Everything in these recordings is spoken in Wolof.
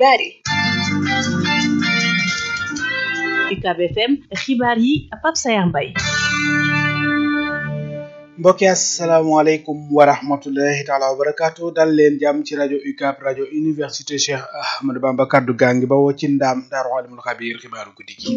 xibaar yi UCAB FM xibaar yi Pape Sayar Mbaye mbokki asalaamaaleykum wa rahmatullahi taala wa barakaatu dal leen jàmm ci rajo UCAB rajo université Cheikh Ahmadou Bamba kaddu gaa ngi bawoo ci ndaam daaru alimul xabiir xibaaru guddi gi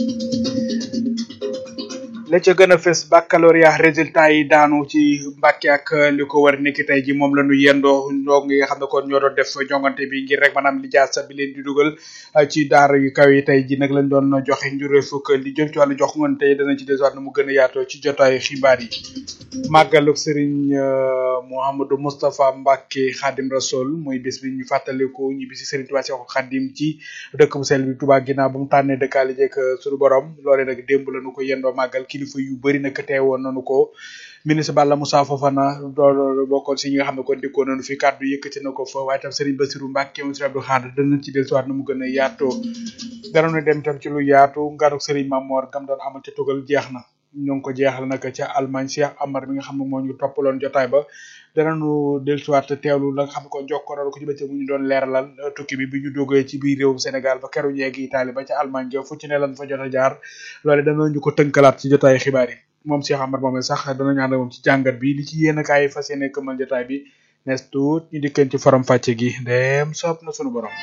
la ca gën a fës baccalauréat résultat yi daanu ci Mbàkke ak li ko war niki tey ji moom la ñu yendoo ndong yi nga xam ne kon ñoo doon def jongante bi ngir rek maanaam li jaasa bi leen di dugal ci daara yu kaw yi tey ji nag lañ doon joxe njuree fukk li jëm ci wàllu jox ngoon tey danañ ci desuwaat na mu gën a yaatoo ci jotaayu xibaar yi màggaluk Serigne Mouhamadou Moustapha Mbacke Khadim Rasoul muy bés bi ñu fàttaliku ñu bisi Serigne Touba Cheikh Khadim ci dëkk bu sell bi Touba ginnaaw ba mu tànnee dëkkaale jekk suñu borom loole nag démb la ñu ko yendoo màggal kilifa yu bëri nag teewoon nañu ko ministre Balla Moussa Fofana dool bokkoon si ñi nga xam ne kon dikkoo nañu fi kàddu yëkkati na ko fa waaye tam Serigne Bassirou Mbacke moom Serigne Abdou Khadre danañ ci dellusiwaat na mu gën a yaatoo danañu dem tam ci lu yaatu nganuk Serigne Mamor gam doon amal ca tugal jeex na ñoo ngi ko jeexal nag ca Allemagne Cheikh Amar mi nga xam ne moo ñu toppaloon jotaay ba danañu dellusiwaat teewlu la nga xam ne ko jokkoral ko ci bëccëg mu ñu doon leeralal tukki bi bi ñu duggee ci biir réewum Sénégal ba keru ñeegi Italie ba ca Allemagne ja fu ci ne lan fa jot a jaar loole danañu ko tënkalaat ci jotaay xibaar yi moom Cheikh Amar moom sax danañu ànd moom ci jàngat bi li ci yéen a kaay fas yéene këmal jotaay bi nes tuut ñu dikkeen ci forom fàcce gi ndem soob na sunu borom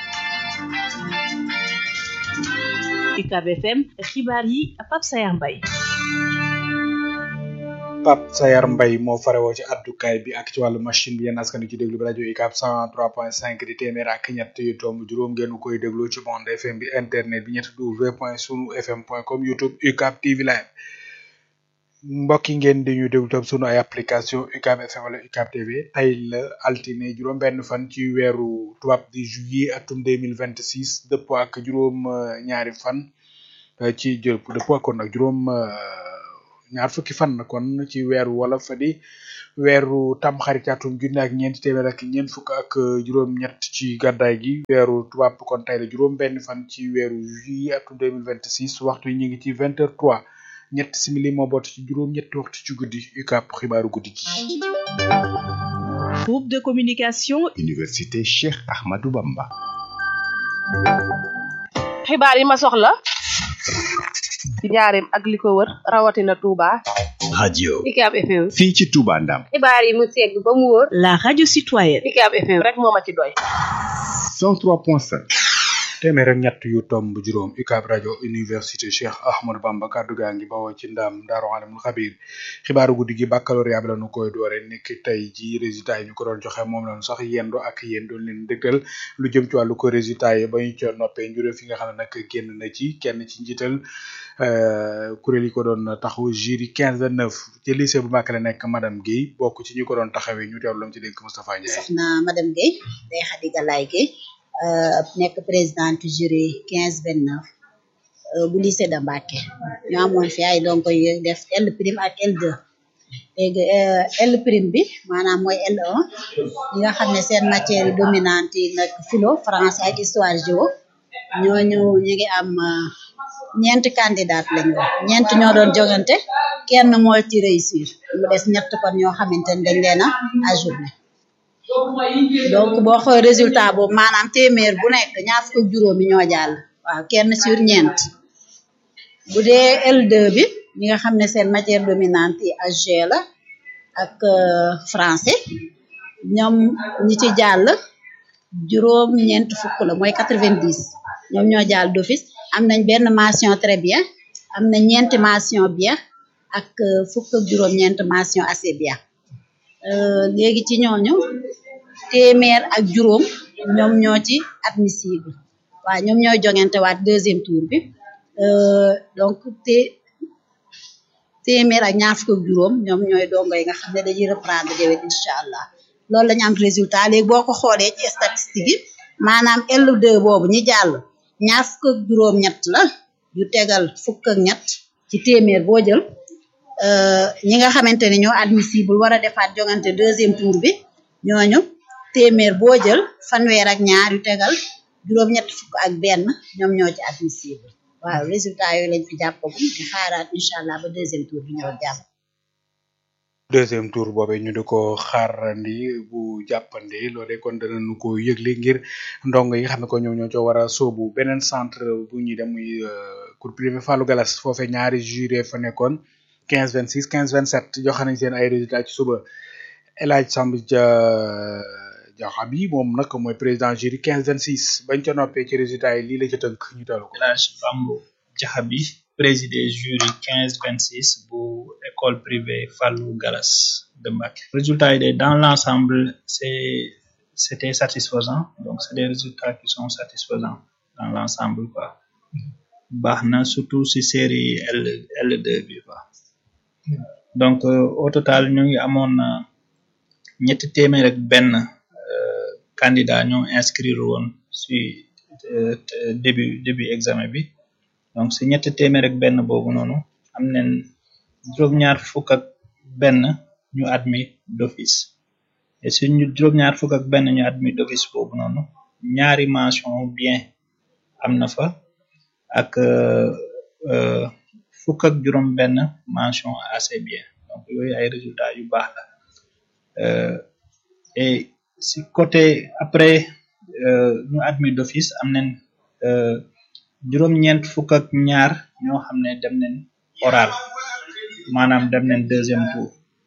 UCAB FM xibaar yi Pape Sayar Mbaye Pape Sayar Mbaye moo farewoo ci addukaay bi ak ci wàllu machine bi yéen askan ci déglu bi rajo UCAB 103.5 di téeméer ak ñett yu tomb juróom ngeen koy déglu ci bande FM bi internet bi ñett w point sunu fm point com youtube UCAB TV live mbokk yi ngeen di ñu déglu tam sunu ay application UCAB FM wala UCAB TV tey la altine juróom benn fan ci weeru tubaab di juillet atum 2026 dëppoo ak juróom ñaari fan ci jël dëppoo kon nag juróom ñaar fukki fan na kon ci weeru wala fa di weeru tamxarit atum junne ak ñeenti téeméer ak ñeent fukk ak juróom-ñett ci gàddaay gi weeru tubaab kon tey la juróom benn fan ci weeru juillet atum 2026 waxtu yi ñu ngi ci vingt heures trois ñett simili moo boot ci juróom-ñetti waxtu ci guddi UCAB xibaaru guddi gi. groupe de communication. université Cheikh Ahmadou Bamba. xibaar yi ma soxla ci njaareem ak li ko wër rawatina Touba. radio UCAB FM. fii ci Touba Ndam. xibaar yi mu segg ba mu wóor. la radio citoyenne. UCAB FM rek moo ma ci doy. 103.5. téeméer ak ñett yu tomb juróom UCAB rajo université Cheikh Ahmadou Bamba kaddu gaa ngi bawoo ci ndam Daaru Alimul Xabiir xibaaru guddi gi baccalauréat bi la ñu koy doore nekk tey ji résultat yi ñu ko doon joxe moom lañu sax yendo ak yéen doon leen dëgtal lu jëm ci wàllu ko résultat yi ba ñu ca noppee njurée fi nga xam ne nag génn na ci kenn ci njiital kuréel yi ko doon taxaw jury quinze neuf ci lycée bu Mbacké la nekk madame Guèye bokk ci ñi ko doon taxawee ñu teewlu lam ci dénk Moustapha Ndiaye soxna madame Guèye day Khady Galaye Guèye nekk présidente jury quinze vingt neuf bu lycée de Mbacké ñu amoon fi ay donc yu def L prime ak L2 léegi L prime bi maanaam mooy L1 ñi nga xam ne seen matière yi dominante yi nag philo français ak histoire géo ñooñu ñu ngi am ñeenti candidat lañu wax ñeent ñoo doon jogante kenn moo ci réussir mu des ñett kon ñoo xamante ne dañ leen a ajourné donc boo xoolee résultat boobu maanaam téeméer bu nekk ñaar fukk ak juróomi ñoo jàll waaw kenn sur ñeent bu dee L2 bi ñi nga xam ne seen matière dominante yi AG la ak français ñoom ñi ci jàll juróom ñeent fukk la mooy quatre-vingt-dix ñoom ñoo jàll d'office am nañ benn mention très bien am na ñeenti mention bien ak fukk ak juróom ñeent mention assez bien léegi ci ñooñu téeméer ak juróom ñoom ñoo ci admissible waaw ñoom ñooy jongante waat deuxième tour bi donc té téeméer ak ñaar fukk ak juróom ñoom ñooy dongo yi nga xam ne dañuy reprendre déwén incha allah loolu la ñu am résultat léegi boo ko xoolee ci statistique yi maanaam L2 boobu ñi jàll ñaar fukk ak juróom ñett la yu tegal fukk ak ñett ci téeméer boo jël ñi nga xamante ne ñoo admissible war a defaat jongante deuxième tour bi ñooñu téeméer boo jël fanweer ak ñaar yu tegal juróom-ñett fukk ak benn ñoom ñoo ci admissible waaw résultat yooyu lañ fi jàppagum di xaaraat incha allah ba deuxième tour bi ñëw jàpp deuxième tour boobee ñu di ko xaarandi bu jàppandi loolee kon danañu ko yëgle ngir ndongo yi nga xam ne ko ñoom ñoo co war a sóobu beneen centre bu ñuy dem muy cours privé Fallou Galas foofee ñaari juré fa nekkoon quinze vingt six quinze vingt sept joxe nañ seen ay résultats ci suba El Hadj Samb ja jaxa bi moom nag mooy président jury quinze vingt six bañ ca noppee ci résultats yi lii la ca tënk ñu talu ko El Hadj Bambo Jaxabi président jury quinze vingt six bu école privée Fallou Galas de Mbacké résultats yi de dans l'ensemble c'est c'était satisfaisant donc c'est des résultats qui sont satisfaisants dans l'ensemble quoi baax na surtout si série L L2 bi quoi donc au total ñu ngi amoon ñetti téeméer ak benn candidat ñoo inscrire woon si début début examen bi donc si ñetti téeméer ak benn boobu noonu am nañ juróom-ñaar fukk ak benn ñu admis d'office et si ñu juróom-ñaar fukk ak benn ñu admis d'office boobu noonu ñaari mention bien am na fa ak fukk ak juróom benn mention assez bien donc yooyu ay résultats yu baax la et si côté après ñu admis d'office am nañ juróom-ñeent fukk ak ñaar ñoo xam ne dem nañ oral maanaam dem nañ deuxième tour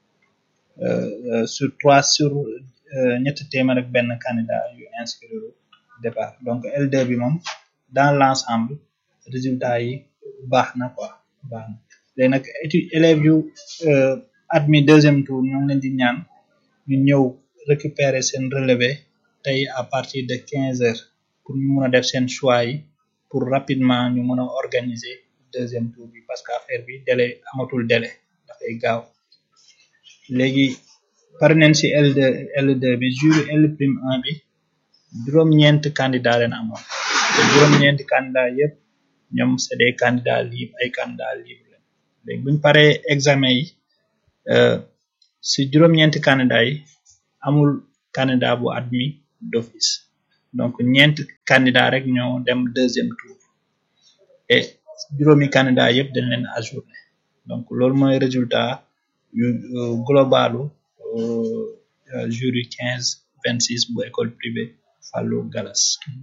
sur trois sur ñetti téeméer ak benn candidat yu inscrire départ donc L2 bi moom dans l'ensemble résultat yi baax na quoi baax na léegi nag étude élèves yu admis deuxième tour ñoo ngi leen di ñaan ñu ñëw récupérer seen relevé tey à partir de quinze heures pour ñu mun a def seen choix yi pour rapidement ñu mun a organiser deuxième tour bi parce que affaire bi délai amatul délai dafay gaaw léegi pare nañ ci L2 L2 bi jury L prime 1 bi juróom-ñeent candidat leen amoon te juróom-ñeenti candidat yépp ñoom c'est des candidats libres ay candidats libres leen léegi buñ paree examen yi ci juróom-ñeenti candidat yi amul candidat bu admis d'office donc ñeent candidat rek ñoo dem deuxième tour et juróomi candidat yépp dañ leen ajourné donc loolu mooy résultat yu globalu jury quinze vingt six bu école privée Fallou Galas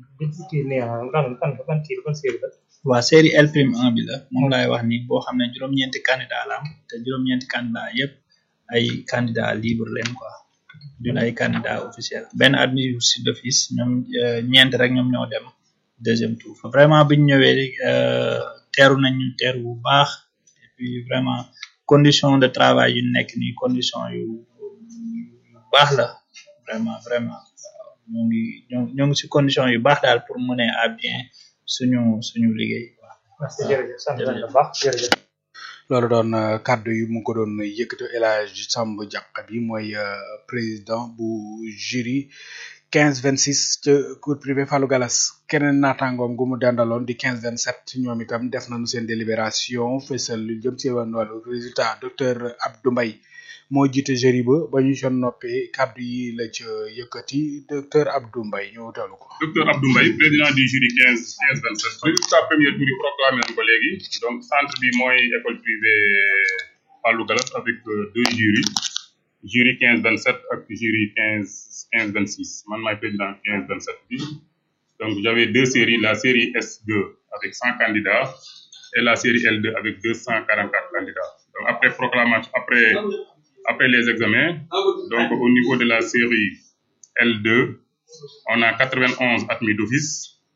waa série L prime 1 bi la moom laay wax ni boo xam ne juróom-ñeenti candidat la am te juróom-ñeenti candidat yépp ay candidat libre leen quoi dun ay candidat officiel benn admis d'office ñoom ñeent rek ñoom ñoo dem deuxième tour vraiment biñ ñëwee teeru nañu teeru bu baax et puis vraiment condition de travail yu nekk nii condition yu yu baax la vraiment vraiment ñoo ngi ñoo ngi ci condition yu baax daal pour mener à bien suñu suñu liggéey merci jërëjëf sant nañ la baax jërëjëf loolu doon kàddu yi mu ko doon yëkkati El Hadj Samb Diakha bi mooy président bu jury quinze vingt six ca cours privé Fallou Galas keneen naataangoom gu mu dendaloon di quinze vingt sept ñoom itam def nañu seen délibération fësal lu jëm ci wàllu résultat docteur Abdou Mbaye moo jiite jury ba ba ñu son noppee kàddu yi la ca yëkkati docteur Abdou Mbaye ñu talu ko. docteur Abdou Mbaye président du jury quinze quinze vingt sept résultat premier tour yi proclamé nañ ko léegi donc centre bi mooy école privée Fallou Galas avec deux jurys jury quinze vingt sept ak jury quinze quinze vingt six man maay président quinze vingt sept bi donc j'avais deux séries la série S2 avec cent candidats et la série L2 avec deux cent quarante quatre candidats donc après proclamation après après les examens donc au niveau de la série L2 on a quatre vingt onze admis d'office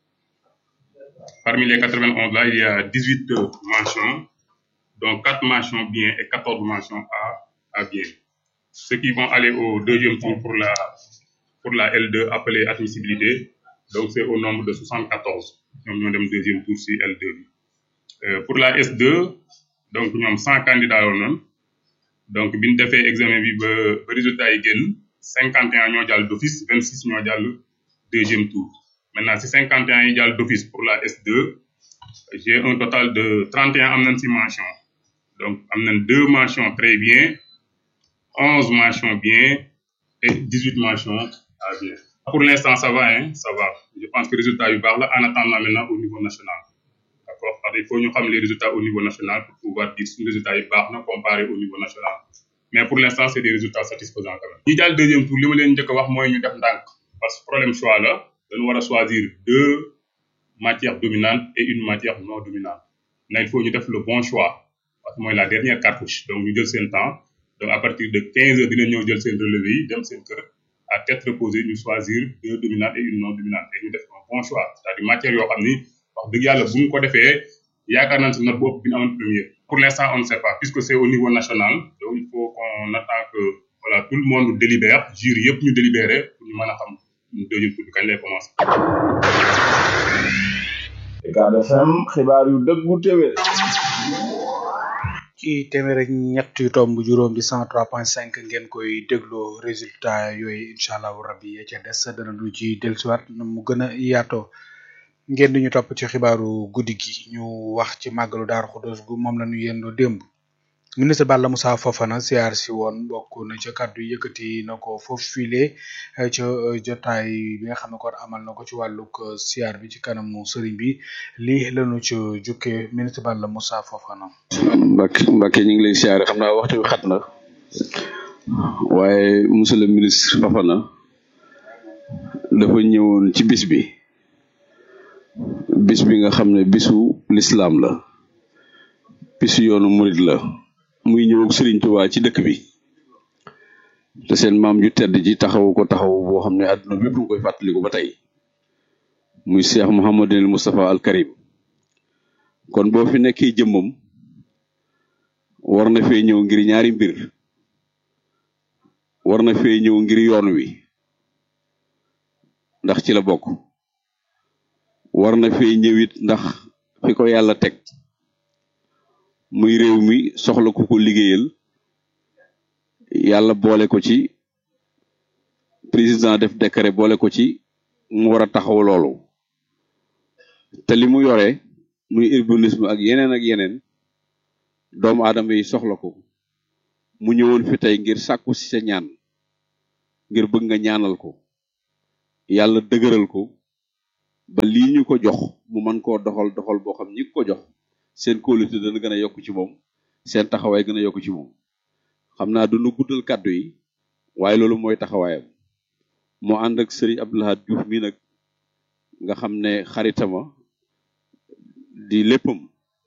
parmi les quatre vingt onze là il y a dix huit mentions donc quatre mentions bien et quatorze mentions à à bien ceux qui vont aller au deuxième tour pour la pour la L2 appelée admissibilité donc c'est au nombre de 74 ñoom ñoo dem deuxième tour ci L2 bi euh, pour la S2 donc ñoom 100 candidats la noonu donc bi ñu defee examen bi ba ba résultat yi génn 51 ñoo jàll d'office 26 ñoo jàll deuxième tour maintenant ci 51 yi jàll d'office pour la S2 j'ai un total de 31 am nañ ci mention donc am nañ deux mentions très bien 11 mentions bien et 18 mentions à bien. Pour l'instant, ça va, hein, ça va. Je pense que le résultat est baax la en attendant maintenant au niveau national. D'accord? Parce qu'il faut ñu xam les résultats au niveau national pour pouvoir dire si résultat yi baax na comparé au niveau national. mais pour l'instant c'est des résultats satisfaisants quand même. ñi jàll deuxième tour li ma leen njëkk a wax mooy ñu def ndànk parce que problème choix la dañu war a choisir deux matières dominantes et une matière non dominante mais il faut ñu def le bon choix parce que mooy la dernière cartouche donc ñu jël seen temps donc à partir de 15 heures dina ñëw jël seen relevé yi dem seen kër à tête reposée ñu choisir deux dominantes et une non dominante et ñu def un bon choix c'est-à-dire matière yoo xam ni wax dëgg yàlla bu ñu ko defee yaakaar naa ne si note boobu bi ñu amoon première pour l'instant on ne sait pas puisque c'est au niveau national donc il faut qu'on attend que voilà tout le monde délibère jury yëpp ñu délibéré pour ñu mën a xam deuxième tour bi kañ lay commencer. Ucab FM xibaar yu dëggu téwé ci téeméer ak ñett yu tomb juróom di cent trois point cinq ngeen koy dégloo résultat yooyu incha allahu rabbi ya ca des dana lu ci dellusiwaat na mu gën a yaatoo ngeen di ñu topp ci xibaaru guddi gi ñu wax ci màggalu Daaru Xudoos gu moom la ñu yendoo démb ministre Balla Moussa Fofana siyaar si woon bokk na ca kàddu yëkkati na ko foofu file ca jotaay bi nga xam ne kon amal na ko ci wàllug siyaar bi ci kanamu sëriñ bi lii lañu ci jukkee ministre Balla Moussa Fofana. Mbacke Mbacke ñu ngi lay siyaare xam naa waxtu bi xat na waaye monsieur le ministre Fofana dafa ñëwoon ci bis bi bis bi nga xam ne bisu lislaam la bisu yoonu murid la muy ñëw ak Serigne Touba ci dëkk bi te seen maam ju tedd ji taxawu ko taxawu boo xam ne àdduna bépp nga koy fàttaliku ba tey muy Cheikh Mouhamadul Moustapha al Karim kon boo fi nekkee jëmmam war na fee ñëw ngir ñaari mbir war na fee ñëw ngir yoon wi ndax ci la bokk war na fee ñëwit ndax fi ko yàlla teg muy réew mi soxla ku ko liggéeyal yàlla boole ko ci président def décret boole ko ci mu war a taxaw loolu te li mu yore muy urbanisme ak yeneen ak yeneen doomu aadama yi soxla ko mu ñëwoon fi tey ngir sàkku ci sa ñaan ngir bëgg nga ñaanal ko yàlla dëgëral ko ba lii ñu ko jox mu mën koo doxal doxal boo xam ñi ko jox seen kóolute dana gën a yokk ci moom seen taxawaay gën a yokk ci moom xam naa du nu guddal kàddu yi waaye loolu mooy taxawaayam moo ànd ak sëriñ Abdoulahad Diouf mi nag nga xam ne xaritama di léppam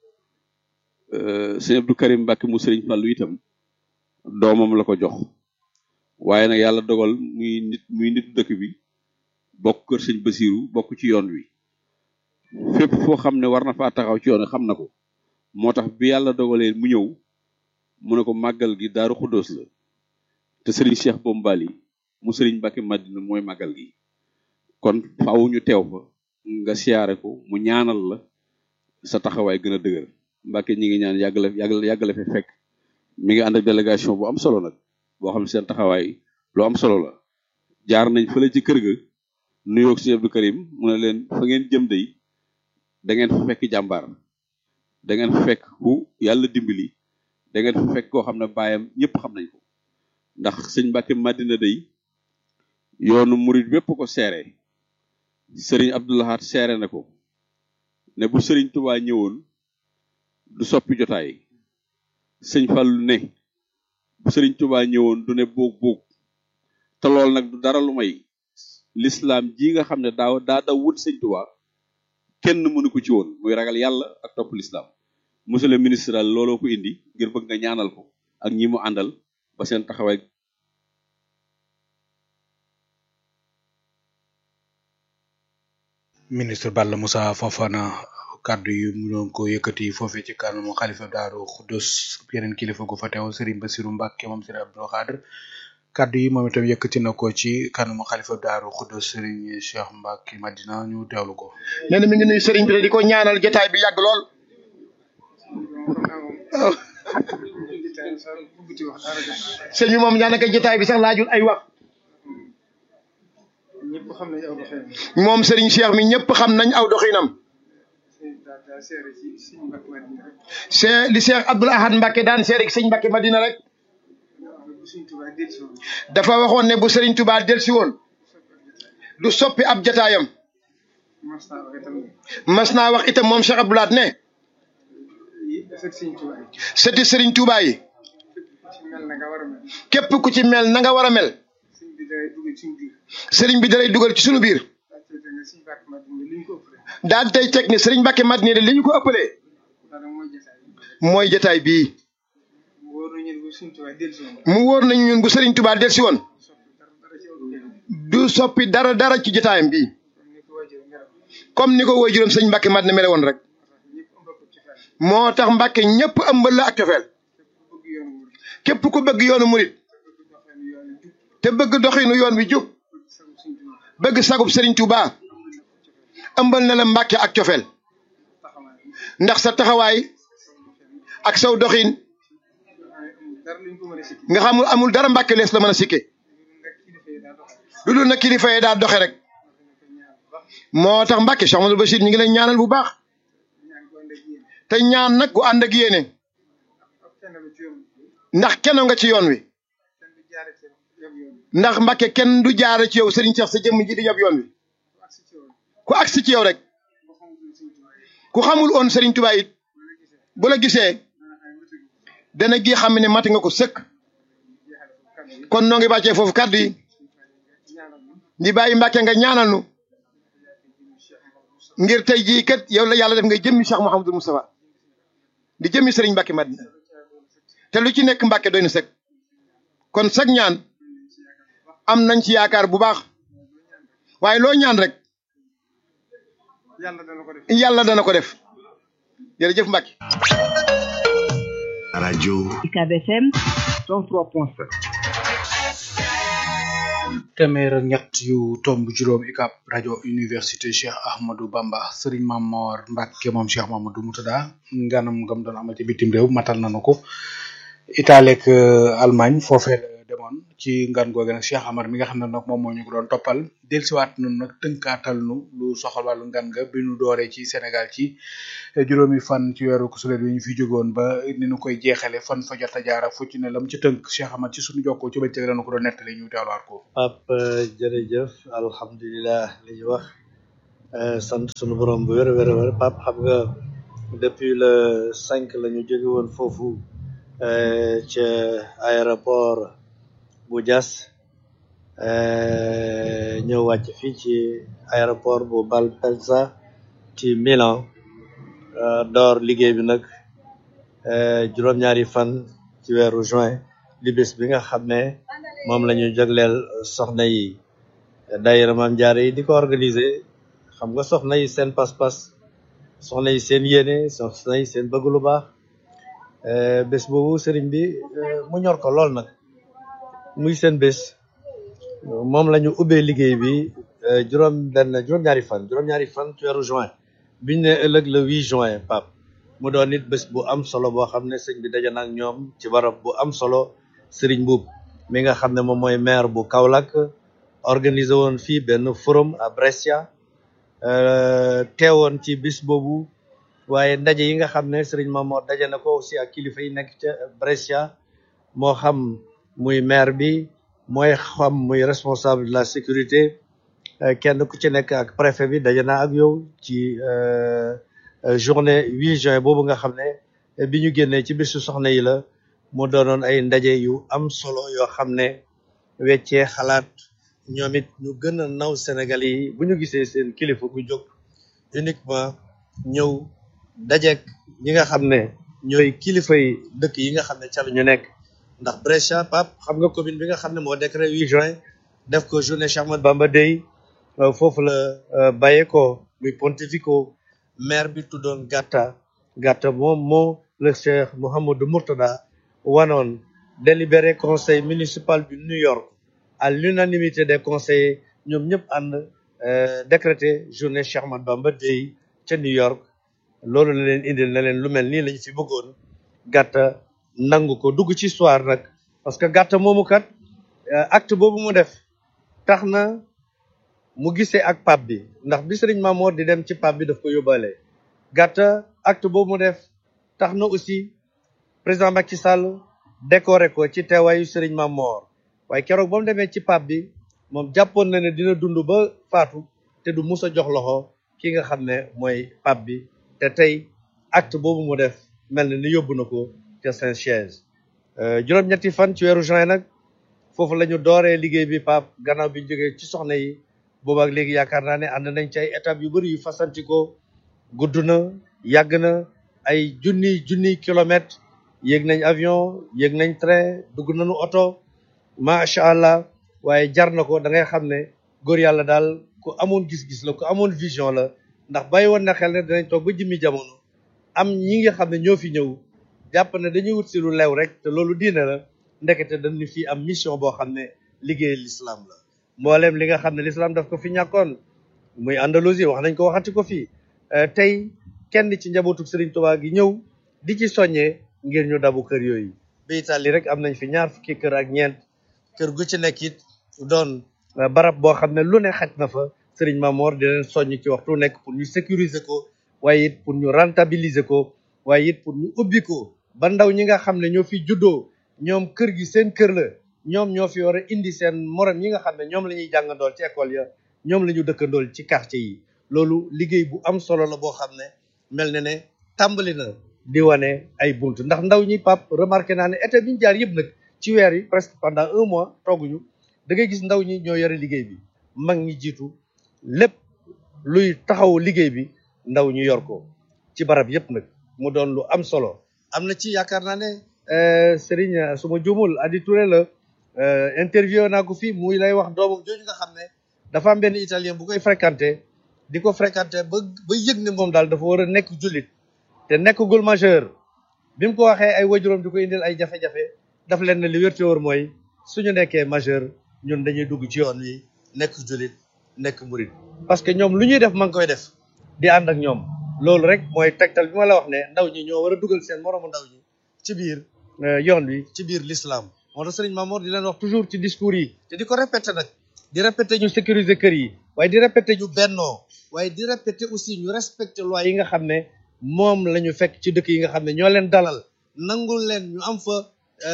sëñ Abdou Karim Mbacke mu sëriñ Fàllu itam doomam la ko jox waaye nag yàlla dogal muy nit muy nitu dëkk bi bokk kër sëñ Basiru bokk ci yoon wi fépp foo xam ne war na faa taxaw ci yoon wi xam na ko moo tax bi yàlla dogalee mu ñëw mu ne ko màggal gi daaru xuddoos la te sëriñ Cheikh Bombali mu sëriñ Mbacke Madina mooy màggal gi kon faaw ñu teew fa nga siyaare ko mu ñaanal la sa taxawaay gën a dëgër Mbacke ñi ngi ñaan yàgg la yàgg la yàgg la fi fekk mi ngi ànd ak délégation bu am solo nag boo xam ne seen taxawaay lu am solo la jaar nañ fële ci kër ga nuyoo ak sëñ Abdou Karim mu ne leen fa ngeen jëm day da ngeen fa fekk jàmbaar da ngeen fa fekk ku yàlla dimbali da ngeen fa fekk koo xam ne baayam ñëpp xam nañ ko ndax sëñ Mbacke Madina day yoonu murid bépp ko seere sëriñ Abdoulahat seere na ko ne bu sëriñ Touba ñëwoon du soppi jotaay sëñ Fallu ne bu sëriñ Touba ñëwoon du ne boog boog te loolu nag du dara lu may l'islam ji nga xam ne daaw daa daw wut sëñ Touba kenn mënu ko ci woon muy ragal yàlla ak topp l'islam monsieur le ministre daal looloo ko indi ngir bëgg nga ñaanal ko ak ñi mu àndal ba seen taxawaay ministre Balla Moussa Fofana kàddu yi mu doon ko yëkkati foofee ci kanamu xalifa daaru Xudus yeneen kilifa gu fa teew Serigne Bassirou Mbacke moom Serigne Abdou Khadr kàddu yi moom itam yëkkati na ko ci kanamu xalifa daaru Xudus Serigne Cheikh Mbacke Madina ñu teewlu ko. nee na mi ngi nuyu Serigne bi di ko ñaanal jotaay bi yàgg lool. sëñ bi moom daanaka jotaay bi sax laajul ay wax. moom Serigne Cheikh mi ñëpp xam nañ aw doxinam. c'est li Cheikh Abdoul Ahad Mbacke daan seere ci sëñ Mbacke Madina rek. dafa waxoon ne bu Serigne Touba delsi woon du soppi ab jataayam. mas naa wax itam moom Cheikh Abdoul Ahad ne. sëti Serigne Touba yi. képp ku ci mel na nga war a mel sëriñ bi dalay dugal ci sunu biir daal tey teg ni sëriñ Mbacke Madina de li ñu ko ëppalee mooy jataay bii mu wóor nañu ñun bu sëriñ Touba del si woon du soppi dara dara ci jataayam bii comme ni ko woy juróom sëriñ Mbacke Madina mele woon rek moo tax Mbacke ñëpp ëmbal la ak cofeel képp ku bëgg yoonu murit te bëgg doxinu yoon wi jub bëgg sagub Serigne Touba ëmbal na la Mbàkke ak cofeel ndax sa taxawaay ak saw doxin nga xamul amul dara Mbàkke lees la mën a sikke lu dul na kilifa yi daa doxe rek moo tax Mbàkke Cheikh Amadou Bachir ñu ngi lay ñaanal bu baax te ñaan nag gu ànd ak yéene ndax kenn nga ci yoon wi ndax Mbàkke kenn du jaare ci yow Serigne Cheikh sa jëmm ji di yab yoon wi ku agsi ci yow rek ku xamul woon Serigne Touba it bu la gisee dana gi xam ne mati nga ko sëkk kon noo ngi bàccee foofu kàddu yi di bàyyi Mbàkke nga ñaanal nu ngir tey jii kat yow la yàlla def ngay jëmmi Cheikh Mouhamadou Moustapha di jëmmi Serigne Mbàkke Madina te lu ci nekk Mbàkke doy na sëkk kon sag ñaan am nañ ci yaakaar bu baax waaye loo ñaan rek yàlla dana ko def jërëjëf Mbacke. rajo UCAB FM 103.7 téeméer ak ñett yu tomb juróom UCAB rajo université Cheikh Ahmadou Bamba Serigne Mamor Mbacke moom Cheikh Mamadou Moutada nganam ngam doon amal ci bitim réew matal nañu ko Italie ak Allemagne foofee la demoon ci ngan googu nag Cheikh Amar mi nga xam ne nag moom moo ñu ko doon toppal dellusiwaat nun nag tënkaatal nu lu soxal wàllu ngan nga bi nu dooree ci Sénégal ci juróomi fan ci weeru kusulet bi ñu fi jógoon ba ni nu koy jeexale fan fa jot a jaar ak fu ci ne lam ci tënk Cheikh Amar ci suñu jokkoo ci bëccëg lañu ko doon nettali ñu teewlaat ko Pape jërëjëf alhamdulilah li ñu wax sant sunu borom bu wér a wér a wér Pape xam nga depuis le cinq la ñu jóge woon foofu ca aéroport bu Diass ñëw wàcc fii ci aéroport bu Malpensa ci Milan door liggéey bi nag juróom-ñaari fan ci weeru juin di bés bi nga xam ne moom la ñu jagleel soxna yi daayira Maam Jaara yi di ko organiser xam nga soxna yi seen pas-pas soxna yi seen yéene soxna yi seen bëgg lu baax bés boobu sëriñ bi mu ñor ko lool nag muy seen bés moom la ñu ubbee liggéey bi juróom benn juróom-ñaari fan juróom-ñaari fan ci weeru juin biñ ne ëllëg le 8 juin pap mu doon nit bés bu am solo boo xam ne sëñ bi daje na ak ñoom ci barab bu am solo sëriñ Mbuub mi nga xam ne moom mooy maire bu Kaolack organisé woon fii benn forum à Brescia teewoon ci bis boobu waaye ndaje yi nga xam ne sëriñ Mamoor daje na ko aussi ak kilifa yi nekk ca Brescia moo xam muy maire bi mooy xam muy responsable de la sécurité kenn ku ci nekk ak préfet bi daje naa ak yow ci journée 8 juin boobu nga xam ne bi ñu génnee ci bisu soxna yi la mu doonoon ay ndaje yu am solo yoo xam ne weccee xalaat ñoom it ñu gën a naw Sénégal yi bu ñu gisee seen kilifa gu jóg uniquement ñëw dajeek ñi nga xam ne ñooy kilifa yi dëkk yi nga xam ne ca la ñu nekk ndax Brescia Pape xam nga commune bi nga xam ne moo décret 8 juin def ko journée Cheikh Ahmadou Bamba Day foofu la bàyyeekoo muy Pontevico maire bi tuddoon Gatta Gatta moom moo le Cheikh Mouhamadou Mourtada wanoon délibéré conseil municipal du New York à l'unanimité des conseillers ñoom ñëpp ànd décrété journée Cheikh Ahmadou Bamba Day ca New York loolu la leen indil na leen lu mel nii lañu fi bëggoon Gatta nangu ko dugg ci histoire nag parce que Gatta moomu kat acte boobu mu def tax na mu gisee ak pape bi ndax bi Serigne Mamour di dem ci pape bi daf ko yóbbaale Gatta acte boobu mu def tax na aussi président Macky Sall décoré ko ci teewaayu Serigne Mamour waaye keroog ba mu demee ci pape bi moom jàppoon na ne dina dund ba faatu te du mus a jox loxo ki nga xam ne mooy pape bi te tey acte boobu mu def mel na ni yóbbu na ko ca Saint-Siège juróom-ñetti fan ci weeru juin nag foofu la ñu dooree liggéey bi pap gannaaw bi ñu jógee ci soxna yi boobaak léegi yaakaar naa ne ànd nañ ci ay étapes yu bëri yu fasantikoo gudd na yàgg na ay junni junni kilomètres yéeg nañ avion yéeg nañ train dugg nañu oto macha allah waaye jar na ko da ngay xam ne góor yàlla daal ku amoon gis-gis la ku amoon vision la ndax bàyyi woon na xel ne dinañ toog ba jëmmi jamono am ñi nga xam ne ñoo fi ñëw jàpp ne dañuy wut si lu lew rek te loolu diine la ndekete dañu fi am mission boo xam ne liggéey l'islam la mboolem li nga xam ne l'islam daf ko fi ñàkkoon muy Andalousie wax nañ ko waxati ko fii tey kenn ci njabootu Serigne Touba gi ñëw di ci soññee ngir ñu dabu kër yooyu ba Italie rek am nañ fi ñaar fukki kër ak ñeent kër gu ci nekk it doon barab boo xam ne lu ne xaj na fa Serigne Mamor di leen soññ ci waxtu nekk pour ñu sécuriser ko waaye it pour ñu rentabiliser ko waaye it pour ñu ubbi ko ba ndaw ñi nga xam ne ñoo fi juddoo ñoom kër gi seen kër la ñoom ñoo fi war a indi seen morom yi nga xam ne ñoom la ñuy jàngandool ci école ya ñoom la ñu dëkkandool ci quartier yi loolu liggéey bu am solo la boo xam ne mel na ne tàmbali na di wane ay bunt ndax ndaw ñi pap remarqué naa ne été bi ñu jaar yëpp nag ci weer yi presque pendant un mois tooguñu da ngay gis ndaw ñi ñoo yore liggéey bi mag ñi jiitu lépp luy taxaw liggéey bi ndaw ñu yor ko ci barab yëpp nag mu doon lu am solo am na ci yaakaar naa ne Serigne su ma juumul Adi Touré la interview naa ko fii muy lay wax doomam jooju nga xam ne dafa am benn italien bu koy fréquenté di ko fréquenté ba ba yëg ne moom daal dafa war a nekk jullit te nekkagul majeur bi mu ko waxee ay wajuram di ko indil ay jafe-jafe daf leen ne li wér te wóor mooy suñu nekkee majeur ñun dañuy dugg ci yoon wi nekk jullit nekk murit parce que ñoom lu ñuy def ma ngi koy def di ànd ak ñoom loolu rek mooy tegtal bi ma la wax ne ndaw ñi ñoo war a dugal seen moroomu ndaw ñi ci biir yoon wi ci biir l'islam moo tax sëriñ Mamour di leen wax toujours ci discours yi te di ko répété nag di répété ñu sécuriser kër yi waaye di répété ñu bennoo waaye di répété aussi ñu respecté loi yi nga xam ne moom la ñu fekk ci dëkk yi nga xam ne ñoo leen dalal nangul leen ñu am fa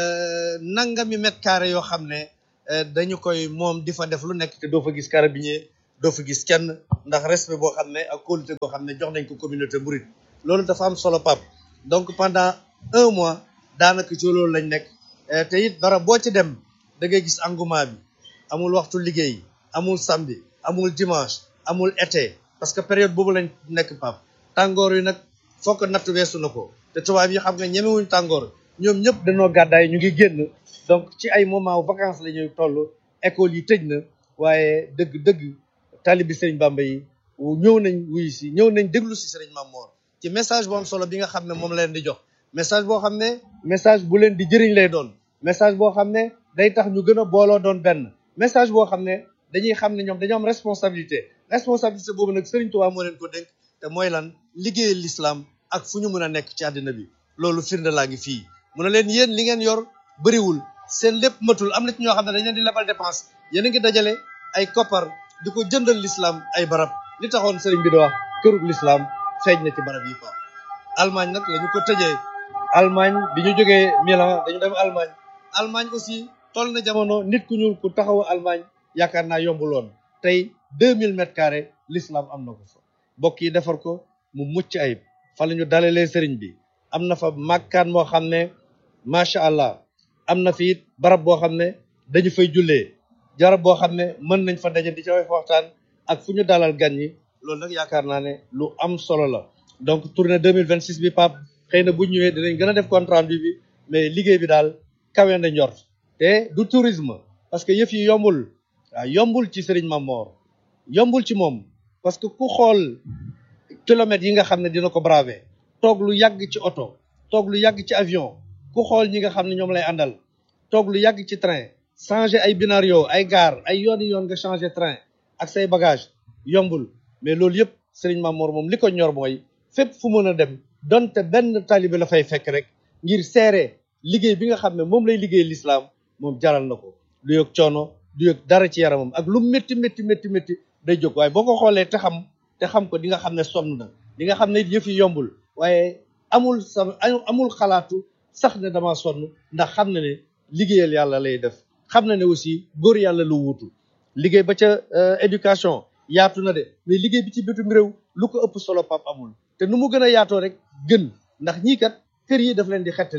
nangami mètre carré yoo xam ne dañu koy moom di fa def lu nekk te doo fa gis carabinier doo fa gis kenn ndax respect boo xam ne ak kóolute boo xam ne jox nañ ko communauté mouride loolu dafa am solo pap donc pendant un mois daanaka ci loolu lañ nekk te it barab boo ci dem da ngay gis engouement bi amul waxtu liggéey amul samedi amul dimanche amul été parce que période boobu lañ nekk pap tàngoor yi nag fokk natt weesu na ko te tubaab yi xam nga ñemewuñ tàngoor ñoom ñëpp dañoo gàddaay ñu ngi génn donc ci ay moment vacances la ñuy toll école yi tëj na waaye dëgg-dëgg taalibi Sëriñ Bamba yi ñëw nañ wuyu si ñëw nañ déglu si Sëriñ Mamoor ci message bu am solo bi nga xam ne moom la leen di jox message boo xam ne message bu leen di jëriñ lay doon message boo xam ne day tax ñu gën a booloo doon benn message boo xam ne dañuy xam ne ñoom dañoo am responsabilité responsabilité boobu nag Sëriñ Tuubaa moo leen ko dénk te mooy lan liggéeyal l'islam ak fu ñu mën a nekk ci àddina bi loolu firnde laa ngi fii mu ne leen yéen li ngeen yor bëriwul seen lépp matul am na ci ñoo xam ne dañ leen di lebal dépense yéen a ngi dajale ay koppar di ko jëndal l'islam ay barab li taxoon sëriñ bi di wax kërug l'islam feeñ na ci barab yi fa Allemagne nag la ñu ko tëjee Allemagne bi ñu jógee Milan dañu dem Allemagne Allemagne aussi toll na jamono nit ku ñuul ku taxaw Allemagne yaakaar naa yombuloon tey deux mille mètres carrés l'islam am na ko fa mbokk yi defar ko mu mucc ayib fa la ñu dalalee sëriñ bi am na fa màkkaan moo xam ne macha allah am na fi it barab boo xam ne dañu fay jullee jarab boo xam ne mën nañ fa daje di ca waxtaan ak fu ñu dalal gan ñi loolu nag yaakaar naa ne lu am solo la donc tournée 2026 bi pap xëy na bu ñëwee dinañ gën a def compte rendu bi mais liggéey bi daal kawe na njort te du tourisme parce que yëf yi yombul waaw yombul ci Serigne Mamor yombul ci moom parce que ku xool kilomètres yi nga xam ne dina ko braver toog lu yàgg ci oto toog lu yàgg ci avion ku xool ñi nga xam ne ñoom lay àndal toog lu yàgg ci train changer ay binario ay gaar ay yooni yoon nga changer train ak say bagage yombul mais loolu yëpp Serigne Mamour moom li ko ñor mooy fépp fu mën a dem donte benn talibé la fay fekk rek ngir seere liggéey bi nga xam ne moom lay liggéey l'islam moom jaral na ko du yëg coono du yëg dara ci yaramam ak lu métti métti métti métti day jóg waaye boo ko xoolee te xam te xam ko di nga xam ne sonn na di nga xam ne yëf yi yombul waaye amul sa amul xalaatu sax ne dama sonn ndax xam na ne liggéeyal yàlla lay def xam na ne aussi góor yàlla lu wuutu liggéey ba ca éducation yaatu na de mais liggéey bi ci bitum réew lu ko ëpp solo pap amul te nu mu gën a yaatoo rek gën ndax ñii kat kër yi daf leen di xettali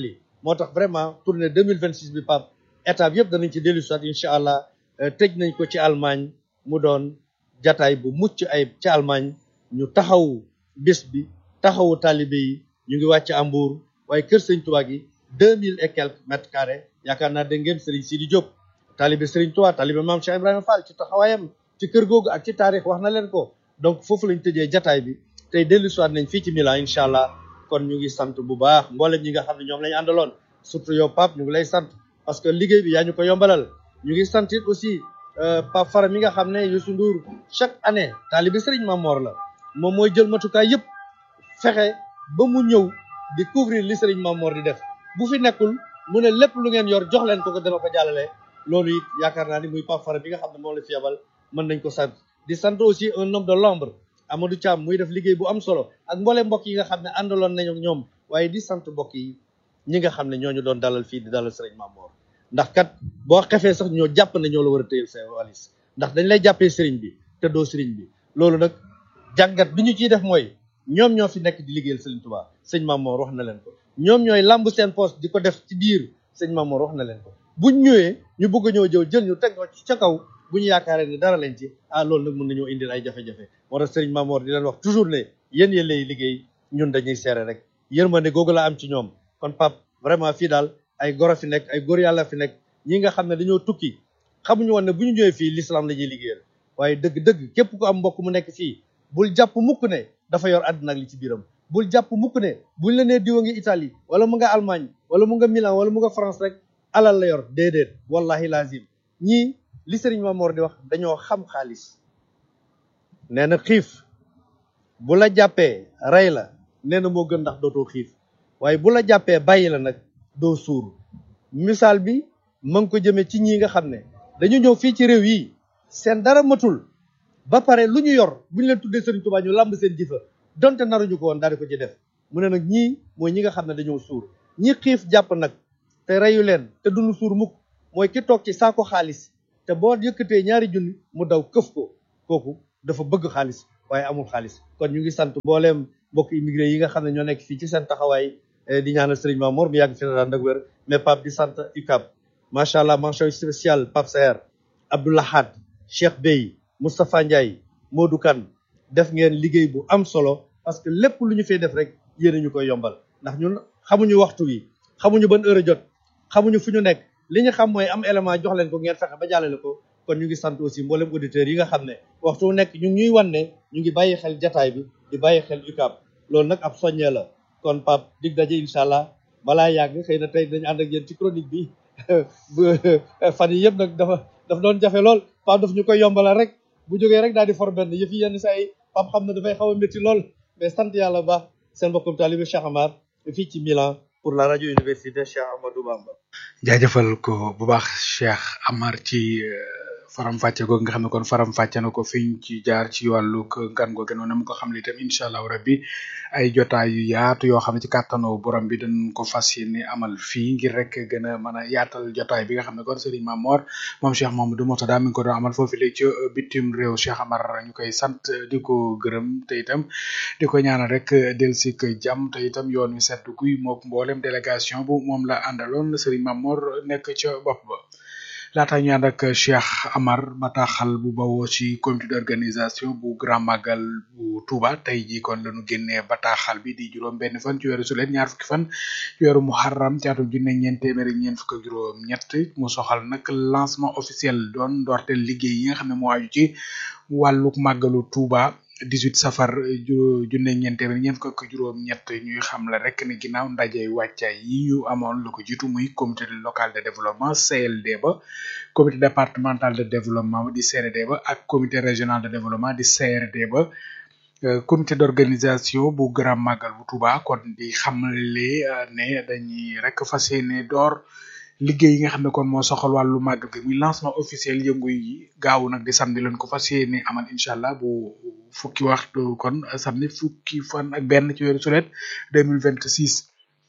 moo tax vraiment tournée 2026 bi pap étape yëpp danañ ci dellu soit incha allah tëj nañ ko ci Allemagne mu doon jataay bu mucc ayib ci Allemagne ñu taxawu bés bi taxawu talibé yi ñu ngi wàcc Hambourg waaye kër sëñ Tuubaa gi deux mille et quelques mètres carrés yaakaar naa dégg ngeen Serigne Sidi Diop talibé Serigne Touba talibé Maam Cheikh Ibrahima Fall ci taxawaayam ci kër googu ak ci taarix wax na leen ko donc foofu lañ tëjee jataay bi tey dellu soit nañ fii ci Milan incha allah kon ñu ngi sant bu baax mboolem ñi nga xam ne ñoom lañu àndaloon surtout yow Pape ñu ngi lay sant parce que liggéey bi yaa ñu ko yombalal ñu ngi sant it aussi Pape Fara mi nga xam ne Youssou Ndour chaque année taalibi Serigne Mamor la moom mooy jël matukaay yëpp fexe ba mu ñëw di couvrir li Serigne Mamor di def bu fi nekkul mu ne lépp lu ngeen yor jox leen ko ko dana ko jàllale loolu it yaakaar naa ni muy Pape Fara bi nga xam ne moom la fi yabal mën nañ ko sant di sant aussi un homme de l'ombre Amadou Thiam muy def liggéey bu am solo ak mboole mbokk yi nga xam ne àndaloon nañu ak ñoom waaye di sant mbokk yi ñi nga xam ne ñooñu doon dalal fii di dalal Serigne Mamor ndax kat boo xefee sax ñoo jàpp ne ñoo la war a téyel sa walis ndax dañ lay jàppee Serigne bi te doo Serigne bi loolu nag jàngat bi ñu ciy def mooy ñoom ñoo fi nekk di liggéeyal Serigne Touba sëñ Mamor wax na leen ko ñoom ñooy lamb seen poste di ko def ci biir sëñ Mamor wax na leen ko buñ ñëwee ñu bëgg a ñëw jëw jël ñu teg ca kaw bu ñu yaakaaree ne dara leen ci ah loolu nag mën nañoo indil ay jafe-jafe moo tax Serigne Mamor di leen wax toujours ne yéen yéen lay liggéey ñun dañuy seere rek yërmande googu la am ci ñoom kon Pape vraiment fii daal ay goro fi nekk ay góor yàlla fi nekk ñi nga xam ne dañoo tukki xamuñu woon ne bu ñu ñëwee fii l'islam la ñuy liggéeyal waaye dëgg-dëgg képp ku am mbokk mu nekk fii bul jàpp mukk ne dafa yor àddina ak li ci biiram bul jàpp mukk ne buñ la nee diwa ngi Italie wala mu nga Allemagne wala mu nga Milan wala mu nga France rek alal la yor déedéet wallahi lazim ñii li Serigne Mamor di wax dañoo xam xaalis nee na xiif bu la jàppee rey la nee na moo gën ndax dootoo xiif waaye bu la jàppee bàyyi la nag doo suur misaal bi ma ngi ko jëmee ci ñi nga xam ne dañu ñëw fii ci réew yi seen dara matul ba pare lu ñu yor bu ñu leen tuddee Serigne Touba ñu làmb seen jifa donte naruñu ko woon daal di ko ci def mu ne nag ñii mooy ñi nga xam ne dañoo suur ñi xiif jàpp nag te reyu leen te duñu suur mukk mooy ki toog ci saako xaalis te boo yëkkatee ñaari junni mu daw këf ko kooku dafa bëgg xaalis waaye amul xaalis kon ñu ngi sant mbooleem mbokk immigré yi nga xam ne ñoo nekk fii ci seen taxawaay di ñaanal Serigne Mamour mu yàgg fi na daan ak wér mais Pape di sant UCAB macha allah mention spéciale Pape Saer Abdoulahad Cheikh Bey Moustapha Ndiaye Modou Kane def ngeen liggéey bu am solo parce que lépp lu ñu fay def rek yéen ñu koy yombal ndax ñun xamuñu waxtu wi xamuñu ban heure a jot xamuñu fu ñu nekk li ñu xam mooy am élément jox leen ko ngeen fexe ba jàllale ko kon ñu ngi sant aussi mboolem auditeurs yi nga xam ne waxtu wu nekk ñu ngi ñuy wan ne ñu ngi bàyyi xel jataay bi di bàyyi xel UCAB loolu nag ab soññee la kon Pape dig daje incha allah balaa yàgg xëy na tey dañu ànd ak yéen ci chronique bi fan yi yëpp nag dafa dafa doon jafe lool Pape daf ñu koy yombalal rek bu jógee rek daal di for benn yëf yi yenn saa yi Pape xam ne dafay xaw a métti lool mais sant yàlla bu baax seen mbokkum taalibe Cheikh Amar fii ci Milan pour la radio université Cheikh Amadou Bamba. jaajëfal ko bu baax Cheikh Amar ci faram fàcce googu nga xam ne kon faram fàcce na ko fiñ ci jaar ci wàllu gan googu noonu mu ko xam ne itam incha allah rabbi ay jotaay yu yaatu yoo xam ne ci kàttanu borom bi dañ ko fas yéene amal fii ngir rek gën a mën a yaatal jotaay bi nga xam ne kon Serigne Mamor moom Cheikh Mamadou Mourtada mi ngi ko doon amal foofu léegi ci bitim réew Cheikh Amar ñu koy sant di ko gërëm te itam di ko ñaanal rek delsi ko jàmm te itam yoon wi sedd guy mook mboolem délégation bu moom la àndaloon Serigne Mamor nekk ca bopp ba. laata ñu ànd ak Cheikh Amar bataaxal bu bawoo ci comité d'organisation bu grand magal bu Touba tey jii kon lañu génnee bataaxal bi di juróom benn fan ci weeru sulet ñaar fukki fan ci weeru muharram ci atum junne ñeent téeméer ak ñeent fukk ak juróom ñett mu soxal nag lancement officiel doon ndorteel liggéey yi nga xam ne moo aju ci wàlluk màggalu Touba 18 safar junne ñeent téeméer ñeent fukk ak juróom ñett ñuy xam la rek ne ginnaaw ndaje wàccaay yi ñu amoon lu ko jiitu muy comité local de développement CLD ba comité départemental de développement di CRD ba ak comité régional de développement di CRD ba comité d'organisation bu grand magal bu Touba kon di xamle ne dañuy rek fas yéene door liggéey yi nga xam ne kon moo soxal wàllu màggal gi muy lancement officiel yëngu yi gaaw nag di samedi leen ko fas yéene amal incha allah bu fukki waxtu kon samedi fukki fan ak benn ci weeru sulet deux mille vingt six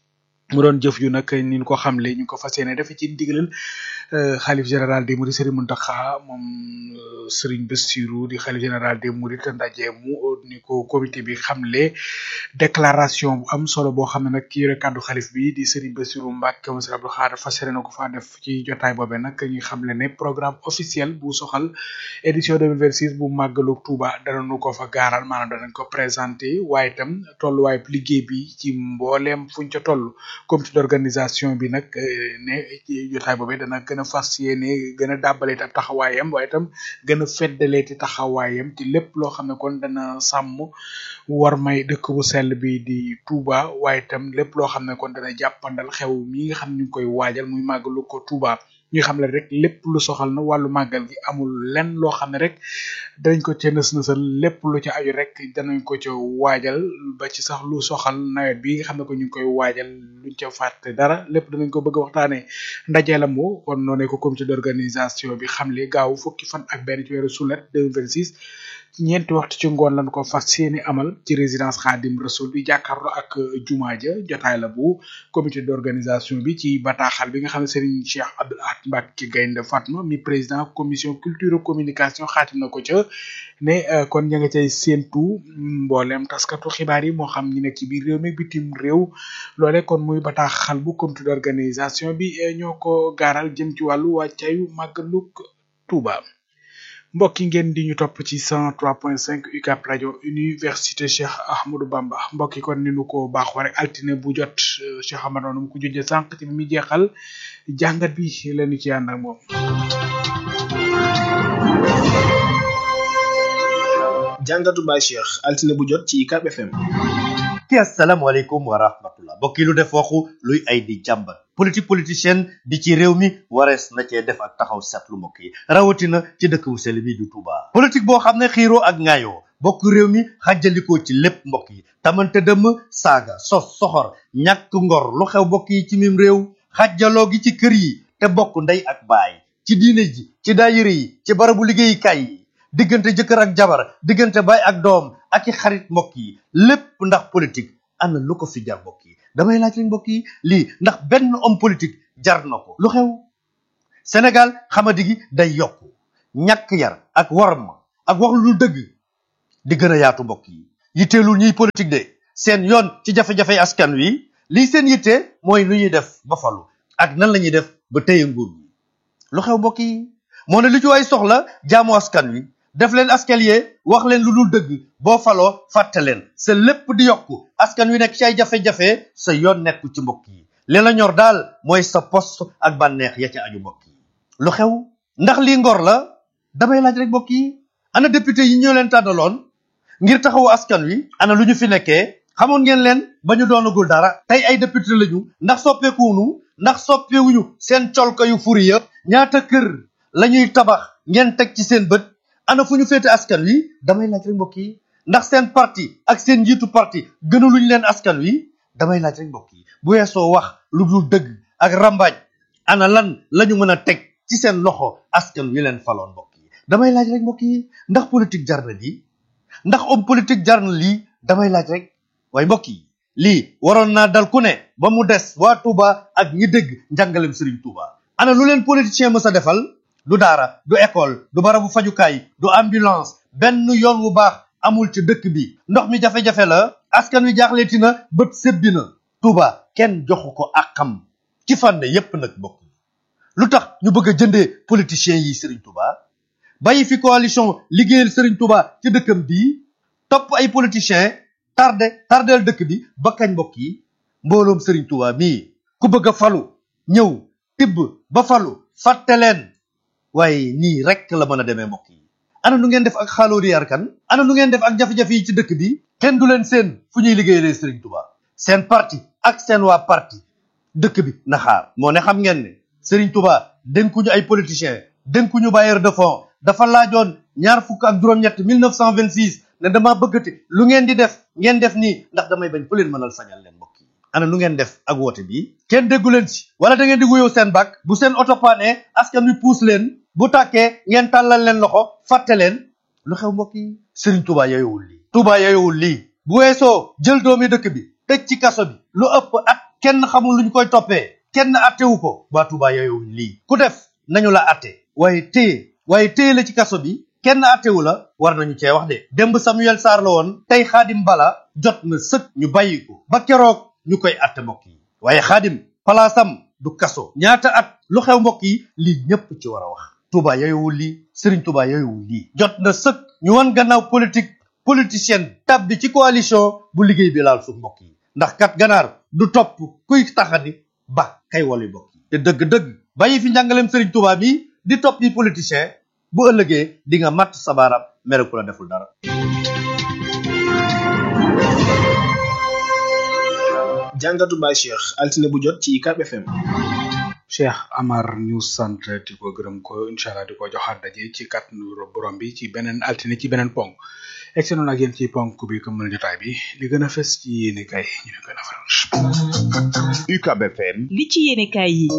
mu doon jëf ju nag ni ñu ko xamle ñu ko fas yéene defe ci ndigalal xalif général des mourides Serigne Mountakha moom Serigne Bassirou di xalif général des mourides ndaje mu ni ko comité bi xamle déclaration bu am solo boo xam ne nag ki yore kàddu xalif bi di Serigne Bassirou Mbacke monsieur Abdou Khadre fas yéene na ko faa def ci jotaay boobee nag ñu xamle ne programme officiel bu soxal édition 2026 bu màggalu Touba danañu ko fa gaaral maanaam danañ ko présenté waaye itam tolluwaay liggéey bi ci mbooleem fuñ ca toll comité d'organisation bi nag ne ci jotaay boobee dana gën a fas yéene gën a dàbbaleeti ab taxawaayam waaye itam gën a feddaleeti taxawaayam ci lépp loo xam ne kon dana sàmm war may dëkk bu sell bi di Touba waaye itam lépp loo xam ne kon dana jàppandal xew mi nga xam ne ñu ngi koy waajal muy màggalu ko Touba ñu xam ne rek lépp lu soxal na wàllu màggal gi amul lenn loo xam ne rek danañ ko ca nës nësal lépp lu ca aju rek danañ ko ca waajal ba ci sax lu soxal nawet bi nga xam ne ko ñu ngi koy waajal luñ ca fàtte dara lépp danañ ko bëgg a waxtaanee ndaje la moo kon noonee ko comité d'organisation bi xamle gaaw fukki fan ak benn ci weeru sulet 2026 ñeenti waxtu ci ngoon lañ ko fas yéene amal ci résidence Khadim Rasoul bi jàkkaarloo ak jumaa ja jotaay la bu comité d'organisation bi ci bataaxal bi nga xam ne Serigne Cheikh Abdoul Ahad Mbacké Gaynde Fatma mi président commission culture communication xaatim na ko ca ne kon ña nga cay séentu mboolem taskatu xibaar yi moo xam ñi nekk ci biir réew mi bitim réew loole kon muy bataaxal bu comité d'organisation bi ñoo ko gaaral jëm ci wàllu wàccayu màggalug Touba. mbokk yi ngeen di ñu topp ci 103.5 UCAB rajo université Cheikh Ahmadou Bamba mbokk yi kon ni nu ko baaxoo rek altine bu jot Cheikh Ahmadou mu ko junjee sànq ci bi muy jeexal jàngat bi lañu ci ànd ak moom. jàngatu Baye Cheikh altine bu jot ci UCAB FM. ki asalaamaaleykum wa rahmatullah mbokk yi lu def waxu luy ay di jàmbat politique politicienne bi ci réew mi warees na cee def ak taxaw seetlu mbokk yi rawatina ci dëkk bu sell bi du Touba. politique boo xam ne xiiroo ak ŋaayoo bokk réew mi xàjjalikoo ci lépp mbokk yi tamante dëmm saaga sos soxor ñàkk ngor lu xew mbokk yi ci mim réew xàjjaloo gi ci kër yi te bokk ndey ak baay ci diine ji ci daayira yi ci barabu liggéeyukaay yi diggante jëkkër ak jabar diggante baay ak doom ak i xarit mbokk yi lépp ndax politique ana lu ko fi jar mbokk yi damay laaj rek mbokk yi lii ndax benn homme politique jar na ko lu xew Sénégal xamadi gi day yokk ñàkk yar ak warma ak wax lu dëgg di gën a yaatu mbokk yi yitteelul ñuy politique de seen yoon ci jafe-jafe askan wi lii seen yitte mooy lu ñuy def ba falu ak nan la ñuy def ba téye nguur gi lu xew mbokk yi moo ne lu ci waay soxla jaamu askan wi def leen escalier wax leen lu dul dëgg boo faloo fàtte leen sa lépp di yokku askan wi nekk ci ay jafe-jafe sa yoon nekku ci mbokk yi li la ñor daal mooy sa poste ak bànneex ya ca aju mbokk yi lu xew ndax lii ngor la damay laaj rek mbokk yi ana député yi ñoo leen tànnaloon ngir taxawu askan wi ana lu ñu fi nekkee xamoon ngeen leen ba ñu doonagul dara tey ay député lañu ndax soppeekuwunu ndax soppeewuñu seen colka yu furi ya ñaata kër la ñuy tabax ngeen teg ci seen bët ana fu ñu féete askan wi damay laaj rek mbokk yi ndax seen parti ak seen njiitu parti gënaluñ leen askan wi damay laaj rek mbokk yi bu weesoo wax lu dul dëgg ak rambaaj ana lan lañu mën a teg ci seen loxo askan wi leen faloon mbokk yi damay laaj rek mbokk yi ndax politique jar na lii ndax homme politique jar na lii damay laaj rek waaye mbokk yi lii waroon naa dal ku ne ba mu des waa Touba ak ñi dégg njàngalem Serigne Touba ana lu leen politicien mës a defal du daara du école du barabu fajukaay du ambulance benn yoon wu baax amul ci dëkk bi ndox mi jafe-jafe la askan wi jaaxleeti na bët sebbi na Touba kenn joxu ko àqam ci fànn yépp nag bokk lu tax ñu bëgg a jëndee politiciens yi Serigne Touba bàyyi fi coalition liggéeyal Serigne Touba ci dëkkam bii topp ay politiciens tardé tardeel dëkk bi ba kañ mbokk yi mbooloom Serigne Touba mii ku bëgg a falu ñëw tibb ba falu fàtte leen waaye nii rek la mën a demee mbokk yi ana nu ngeen def ak xaaloori yarkan ana nu ngeen def ak jafe-jafe yi ci dëkk bi kenn du leen seen fu ñuy liggéeyalee Serigne Touba seen parti ak seen waa parti dëkk bi na xaar moo ne xam ngeen ne Serigne Touba dénkuñu ay politiciens dénkuñu bailleur de fonds dafa laajoon ñaar fukk ak juróom-ñett 1926 ne dama bëggati lu ngeen di def ngeen def nii ndax damay bañ ku leen mënal sañal leen mbokk yi ana nu ngeen def ak woote bi kenn déggu leen si wala da ngeen di wuyoo seen bak bu seen oto paane askan wi puus leen bu tàkkee ngeen tàllal leen loxo fàtte leen lu xew mbokk yi Serigne Touba yooyowul lii Touba yooyowul lii bu weesoo jël doomi dëkk bi tëj ci kaso bi lu ëpp at kenn xamul luñ koy toppee kenn attewu ko waa Touba yooyowuñ lii ku def nañu la atte waaye téye waaye téye la ci kaso bi kenn attewu la war nañu cee wax de démb Samuel Sarr la woon tey xaadim bala jot na sëkk ñu bàyyi ko ba keroog ñu koy atte mbokk yi waaye xaadim palaasam du kaso ñaata at lu xew mbokk yi lii ñépp ci war a wax Touba yooyowul lii Serigne Touba yooyowul lii jot na sëkk ñu wan gannaaw politique politicienne tab bi ci coalition bu liggéey bi laal suuf mbokk yi ndax kat ganaar du topp kuy taxani ba kay wali mbokk yi te dëgg-dëgg bàyyi fi njàngaleem Serigne Touba bi di topp yi politicien bu ëllëgee di nga matt sa baaraam mere ku la deful dara jàngatu Baye Cheikh altine bu jot ci UCAB FM Cheikh Amar ñu sant di ko gërëm ko incha allah di ko joxaat daje ci kàttanu borom bi ci beneen altine ci beneen ponk egsi noonu ak yéen ci ponk bi comme mën jotaay bi li gën a fës ci yéene kay ñu ne gën a faral UCAB FM li ci yéene kaay yi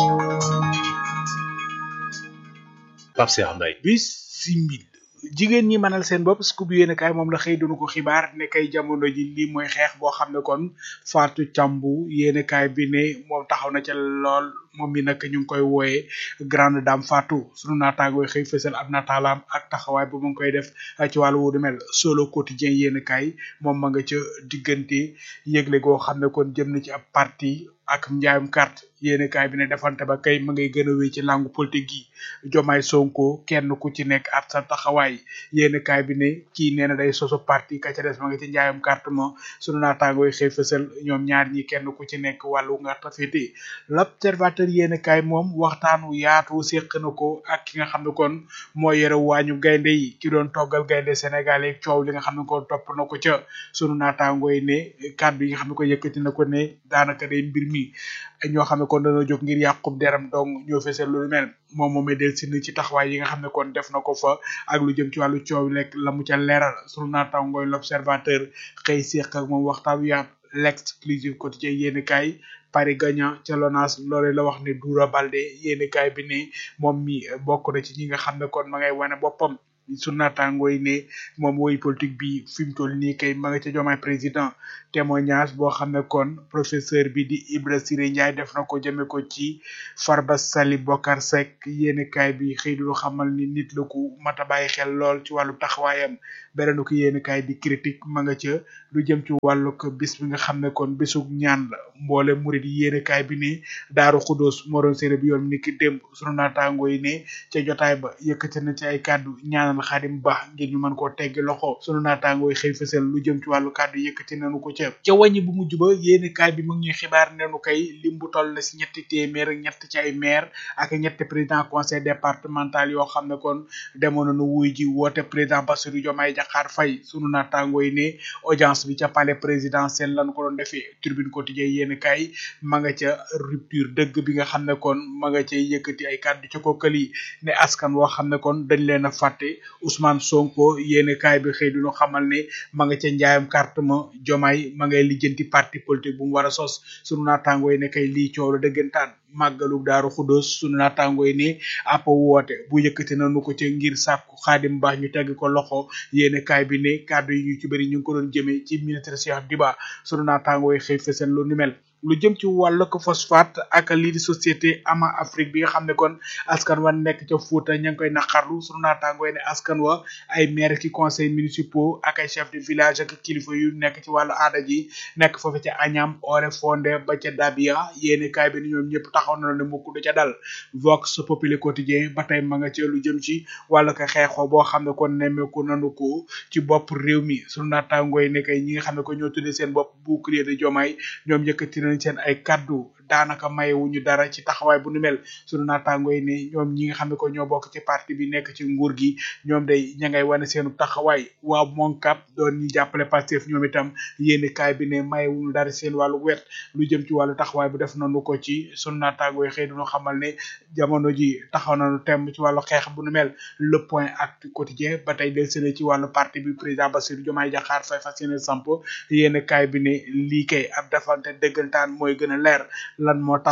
Pape Cheikh Mbaye bisimil jigéen ñi mënal seen bopp scoop yéene kaay moom la xëy dunu ko xibaar ne kay jamono ji lii mooy xeex boo xam ne kon Fatou Thiambou yéene kaay bi ne moom taxaw na ca lool moom mi nag ñu ngi koy wooyee grande dame Fatou sunu naataangooy xëy fësal ab nataalaam ak taxawaay bu mu ngi koy def ci wàllu wu du mel solo quotidien yéen kaay moom ma nga ca diggante yëgle goo xam ne kon jëm na ci ab parti ak njaayum carte yéen kaay bi ne defante ba kay ma ngay gën a wéy ci langue politique gi Jomaay Sonko kenn ku ci nekk at sa taxawaay yéen kaay bi ne kii nee na day soso parti ka ca des ma nga ci njaayum carte mo sunu naataangooy xëy fësal ñoom ñaar ñi kenn ku ci nekk wàllu nga tafete l'observateur yéen kaay moom waxtaan wu yaatu séq na ko ak ki nga xam ne kon moo yore waañu gaynde yi ki doon toggal gaynde Sénégal yi coow li nga xam ne kon topp na ko ca sunu naataangooy ne kàddu yi nga xam ne ko yëkkati na ko ne daanaka day mbir mi ñoo xam ne kon dañoo jóg ngir yàqub deram dong ñoo fesal lu mel moom moomee del si ci taxawaay yi nga xam ne kon def na ko fa ak lu jëm ci wàllu coow lekk la mu ca leeral sunu naataangooy l'observateur xëy séq ak moom waxtaan wu yaatu l'exclusive quotidien yéen kaay Paris gagnant ca Lonas loole la wax ne Doura Baldé yéeni kaay bi ne moom mi bokk na ci ñi nga xam ne kon ma ngay wane boppam su naataangoo yi ne moom woy politique bi fi mu toll nii kay ma nga ca jomaay président témoignage boo xam ne kon professeur bi di Ibra Siré Ndiaye def na ko jëme ko ci Farba Sali Bokar Seck yéeni kaay bi xëy du xamal ni nit la ku mat a bàyyi xel lool ci wàllu taxawaayam beneen ko yéeni kaay di critique ma nga ca lu jëm ci wàllu ko bis bi nga xam ne kon bisug ñaan la mboole murid yi yéeni kaay bi ne daaru xudóos moroon séeré bi yoon ni ki démb sunu naataangoo yi ne ca jotaay ba yëkkati na ci ay kàddu ñaanal xadim ba ngir ñu mën koo teggi loxo sunu naataangoo yi xëy fësal lu jëm ci wàllu kàddu yëkkati nañu ko ca ca wàññi bu mujj ba yéeni kaay bi mu ngi ñuy xibaar nenu kay lim bu toll na si ñetti téeméer ak ñett ci ay maire ak ñetti président conseil départemental yoo xam ne kon demoon nañu wuy ji woote président Bassirou Diomaye Diakhar Faye sunu naataangoo yi ne audience bi ca palais présidentiel lañ ko doon defee tribune quotidien yéeni kaay ma nga ca rupture dëgg bi nga xam ne kon ma nga ca yëkkati ay kàddu ca kookali ne askan woo xam ne kon dañ leen a fàtte Ousmane Sonko yéeni kaay bi xëy duñu xamal ne ma nga ca njaayam carte ma Diomaye ma ngay lijjanti parti politique bu mu war a sos sunu naataangoo yi ne kay lii coow la dëggantaan màggalu daaru xudóos sunu naataangoo yi ne app woote bu yëkkati nañu ko ca ngir sàkku xaadim ba ñu tegg ko loxo yéene kaay bi ne kàddu yi ñu ci bëri ñu ngi ko doon jëmee ci ministre Cheikh Diba sunu naataangoo yi xëy fësal lu ni mel lu jëm ci wàllu ko phosphate ak lii di société ama Afrique bi nga xam ne kon askan wa nekk ca Fouta ña ngi koy naqarlu sunu naataangoo yi ne askan wa ay maire ki conseil municipaux ak ay chef de village ak kilifa yu nekk ci wàllu aada ji nekk foofu ca Agnam Oré Fondé ba ca Dabia yéene kaay bi ni ñoom ñëpp taxaw na ne mukk du ca dal Vox Populi quotidien ba tey ma nga ci lu jëm ci wàllu ko xeexoo boo xam ne kon nemmeeku nanu ko ci bopp réew mi sunu naataangoo yi ne kay ñi nga xam ne ko ñoo tuddee seen bopp bouclier de Diomaye ñoom yëkkati nañ seen ay kaddu daanaka mayewuñu dara ci taxawaay bu nu mel sunu naataangoo yi ne ñoom ñi nga xam ne ko ñoo bokk ci parti bi nekk ci nguur gi ñoom day ña ngay wane seenu taxawaay waaw monkap doon ñi jàppale Pastef ñoom itam yéeni kaay bi ne mayewuñu dara seen wàllu wet lu jëm ci wàllu taxawaay bu def nañu ko ci sunu naataangoo yi xëy duñu xamal ne jamono ji taxaw nañu tem ci wàllu xeex bu nu mel le point actu quotidien ba tey del sene ci wàllu parti bi président Bassirou Diomaye Diakhar Faye fas yéene samp yéeni kaay bi ne lii kay ab defante dëggantaan mooy gën a leer lan moo tax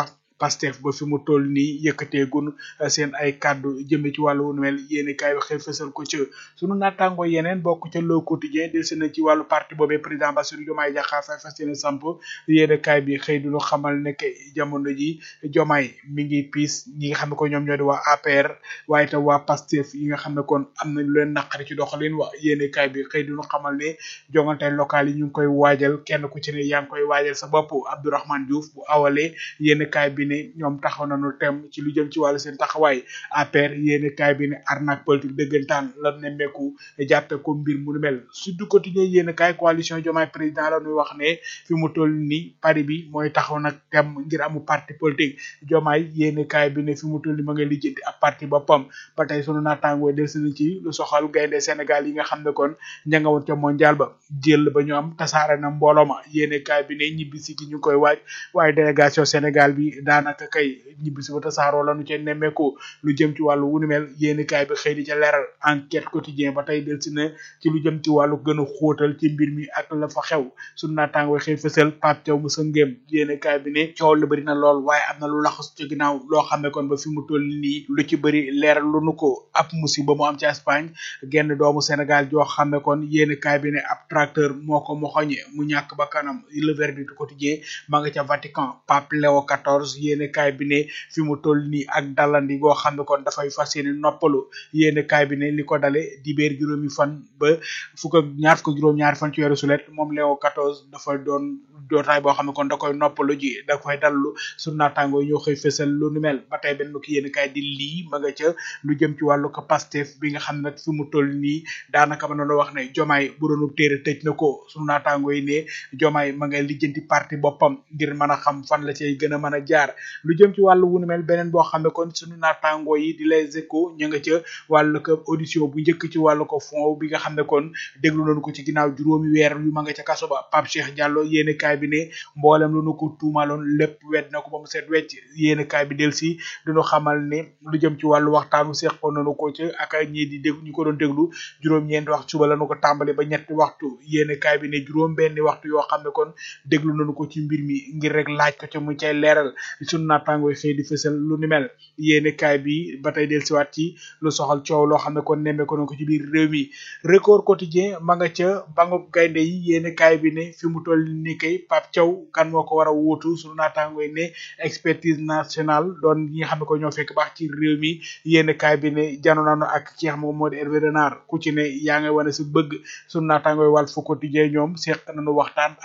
Pastef ba fi mu toll nii yëkkatee gun seen ay kàddu jëme ci wàllu wu nu mel yéeni kaay bi xëy fësal ko ci sunu naataango yeneen bokk ca Le Quotidien del si na ci wàllu parti boobee président Bassirou Diomaye Diakhar Faye fas yéene samp yéeni kaay bi xëy du ñu xamal ne que jamono ji Diomaye mi ngi piis ñi nga xam ne ko ñoom ñoo di waa APR waaye tam waa Pastef yi nga xam ne kon am nañ lu leen naqari ci doxalin wa yéeni kaay bi xëy du ñu xamal ne jongante local yi ñu ngi koy waajal kenn ku ci ne yaa ngi koy waajal sa bopp Abdourahmane Diouf bu awalee yéeni kaay bi ne ñoom taxaw nañu tem ci lu jëm ci wàllu seen taxawaay APR yéeni kaay bi ne arnaque politique dëggantaan la nemmeeku jàppe ko mbir mu nu mel Sud Quotidien yéeni kaay coalition Diomaye président la ñuy wax ne fi mu toll ni pari bi mooy taxaw nag tem ngir amu parti politique Diomaye yéeni kaay bi ne fi mu toll ni ma ngay lijjanti ab parti boppam ba tey sunu naataangoo del sina ci lu soxal gaynde Sénégal yi nga xam ne kon ña nga woon ca mondial ba jël ba ñu am tasaare na mbooloo ma yéeni kaay bi ne ñibbisi gi ñu koy waaj waaye délégation Sénégal bi daanaka kay ñibbisi ba tasaaroo la nu ca nemmeeku lu jëm ci wàllu wunu mel yéeni kaay bi xëy di ca leeral enquête quotidien ba tey del si na ci lu jëm ci wàllu gën a xóotal ci mbir mi ak la fa xew sunu naataangoo xëy fësal Pape Thiaw mu sa ngéem yéeni kaay bi ne coow la bëri na lool waaye am na lu laxas ci ginnaaw loo xam ne kon ba fi mu toll nii lu ci bëri leeral lu nu ko ab musiba mu am ci Espagne genn doomu Sénégal joo xam ne kon yéeni kaay bi ne ab tracteur moo ko moxoñe mu ñàkk ba kanam le verdict quotidien ma nga ca Vatican Pape Léo XIV yéeni kaay bi ne fi mu toll nii ak dalandi goo xam ne kon dafay fas yéene noppalu yéeni kaay bi ne li ko dale dibeer juróomi fan ba fukk ak ñaar fukk ak juróom ñaari fan ci weeru sulet moom Léo XIV dafa doon dootaay boo xam ne kon da koy noppalu ji da koy dallu sunu naataangoo yi ñoo xëy fësal lu nu mel ba tey benn ki yéen kaay di lii ma nga ca lu jëm ci wàllu ko Pastef bi nga xam ne nag fi mu toll nii daanaka ma noonu wax ne jomaay bu doonu téere tëj na ko sunu naataangoo yi ne jomaay ma ngay lijjanti parti boppam ngir mën a xam fan la cay gën a mën a jaar lu jëm ci wàllu wu nu mel beneen boo xam ne kon sunu naataangoo yi di les échos ña nga ca wàllu ko audition bu njëkk ci wàllu ko fond bi nga xam ne kon déglu nañu ko ci ginnaaw juróomi weer yu ma nga ca kaso ba Pape Cheikh Diallo yéeni kaay bi ne mboolem lu nu ko tuumaloon lépp wedd na ko ba mu seet wecc yéeni kaay bi del si duñu xamal ne lu jëm ci wàllu waxtaanu seqoon nañu ko ci ak ñii di déglu ñu ko doon déglu juróom-ñeenti waxtu suba lañu ko tàmbali ba ñetti waxtu yéeni kaay bi ne juróom benni waxtu yoo xam ne kon déglu nañu ko ci mbir mi ngir rek laaj ko ca mu cay leeral sunu naataangooy xëy di fësal lu ni mel yéeni kaay bi ba tey del siwaat ci lu soxal coow loo xam ne kon nemmee ko ko ci biir réew mi record quotidien ma nga ca bangub gaynde yi yéeni kaay bi ne fi mu toll ni kay Pape Thiaw kan moo ko war a wuutu sunu naataangooy ne expertise nationale doon ñi nga xam ne ko ñoo fekk baax ci réew mi yéeni kaay bi ne jano naano ak ki nga xam ne moo di Hervé Renard ku ci ne yaa ngay wane si bëgg sunu naataangooy wàll fu quotidien ñoom seq nañu waxtaan